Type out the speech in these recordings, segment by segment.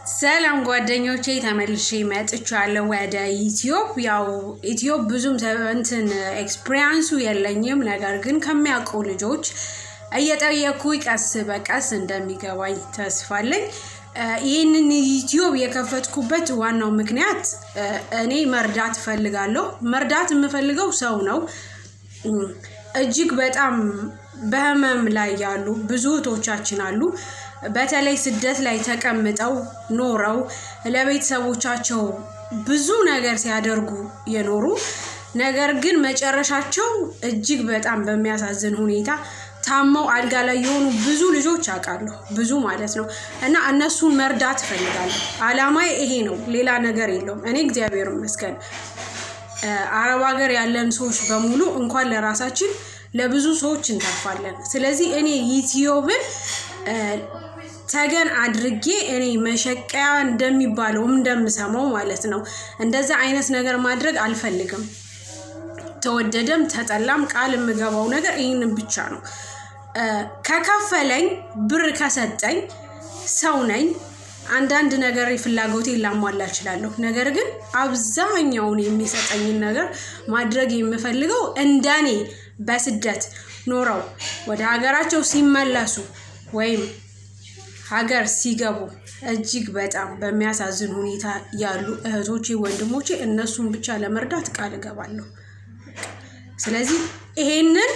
ሰላም ጓደኞቼ ተመልሼ መጥቻለሁ ወደ ዩቲዩብ። ያው ዩቲዩብ ብዙም እንትን ኤክስፒሪያንሱ የለኝም፣ ነገር ግን ከሚያውቁ ልጆች እየጠየኩ ቀስ በቀስ እንደሚገባኝ ተስፋለኝ። ይህንን ዩቲዩብ የከፈትኩበት ዋናው ምክንያት እኔ መርዳት እፈልጋለሁ። መርዳት የምፈልገው ሰው ነው። እጅግ በጣም በህመም ላይ ያሉ ብዙ እህቶቻችን አሉ። በተለይ ስደት ላይ ተቀምጠው ኖረው ለቤተሰቦቻቸው ብዙ ነገር ሲያደርጉ የኖሩ ነገር ግን መጨረሻቸው እጅግ በጣም በሚያሳዝን ሁኔታ ታመው አልጋ ላይ የሆኑ ብዙ ልጆች አውቃለሁ። ብዙ ማለት ነው። እና እነሱን መርዳት እፈልጋለሁ። አላማዬ ይሄ ነው፣ ሌላ ነገር የለውም። እኔ እግዚአብሔር ይመስገን አረብ ሀገር ያለን ሰዎች በሙሉ እንኳን ለራሳችን ለብዙ ሰዎች እንተርፋለን። ስለዚህ እኔ ዩቲዩብን ተገን አድርጌ እኔ መሸቀያ እንደሚባለው እንደምሰማው ማለት ነው እንደዛ አይነት ነገር ማድረግ አልፈልግም። ተወደደም ተጠላም ቃል የምገባው ነገር ይህንን ብቻ ነው። ከከፈለኝ ብር ከሰጠኝ ሰው ነኝ። አንዳንድ ነገር ፍላጎቴን ላሟላ እችላለሁ። ነገር ግን አብዛኛውን የሚሰጠኝን ነገር ማድረግ የምፈልገው እንደኔ በስደት ኖረው ወደ ሀገራቸው ሲመለሱ ወይም ሀገር ሲገቡ እጅግ በጣም በሚያሳዝን ሁኔታ ያሉ እህቶቼ፣ ወንድሞቼ እነሱን ብቻ ለመርዳት ቃል እገባለሁ። ስለዚህ ይሄንን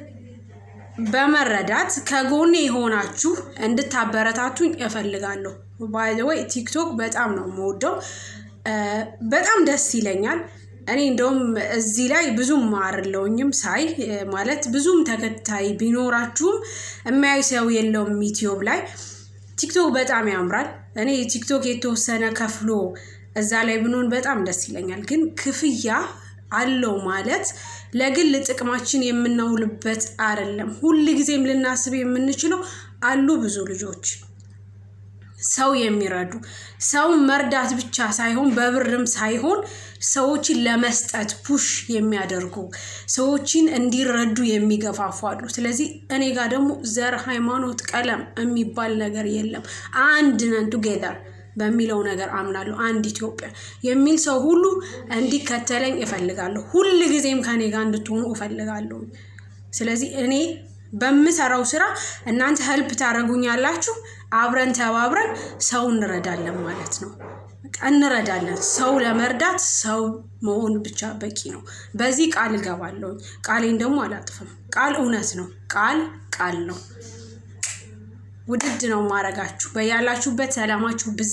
በመረዳት ከጎኔ የሆናችሁ እንድታበረታቱኝ እፈልጋለሁ። ባይዘወይ ቲክቶክ በጣም ነው የምወደው፣ በጣም ደስ ይለኛል። እኔ እንደውም እዚህ ላይ ብዙም ማርለውኝም ሳይ ማለት ብዙም ተከታይ ቢኖራችሁም የሚያዩ ሰው የለውም ዩቲዩብ ላይ። ቲክቶክ በጣም ያምራል። እኔ ቲክቶክ የተወሰነ ከፍሎ እዛ ላይ ብንሆን በጣም ደስ ይለኛል። ግን ክፍያ አለው ማለት ለግል ጥቅማችን የምናውልበት አይደለም። ሁል ጊዜም ልናስብ የምንችለው አሉ ብዙ ልጆች ሰው የሚረዱ ሰውን መርዳት ብቻ ሳይሆን በብርም ሳይሆን ሰዎችን ለመስጠት ፑሽ የሚያደርጉ ሰዎችን እንዲረዱ የሚገፋፉ አሉ። ስለዚህ እኔ ጋር ደግሞ ዘር፣ ሃይማኖት፣ ቀለም የሚባል ነገር የለም። አንድ ነን ቱጌዘር በሚለው ነገር አምናለሁ። አንድ ኢትዮጵያ የሚል ሰው ሁሉ እንዲከተለኝ እፈልጋለሁ። ሁል ጊዜም ከኔ ጋር እንድትሆኑ እፈልጋለሁ። ስለዚህ እኔ በምሰራው ስራ እናንተ ህልፕ ታደርጉኛላችሁ። አብረን ተባብረን ሰው እንረዳለን ማለት ነው። እንረዳለን። ሰው ለመርዳት ሰው መሆን ብቻ በቂ ነው። በዚህ ቃል እገባለሁ። ቃሌን ደግሞ አላጥፍም። ቃል እውነት ነው። ቃል ቃል ነው። ውድድ ነው ማረጋችሁ። በያላችሁበት ሰላማችሁ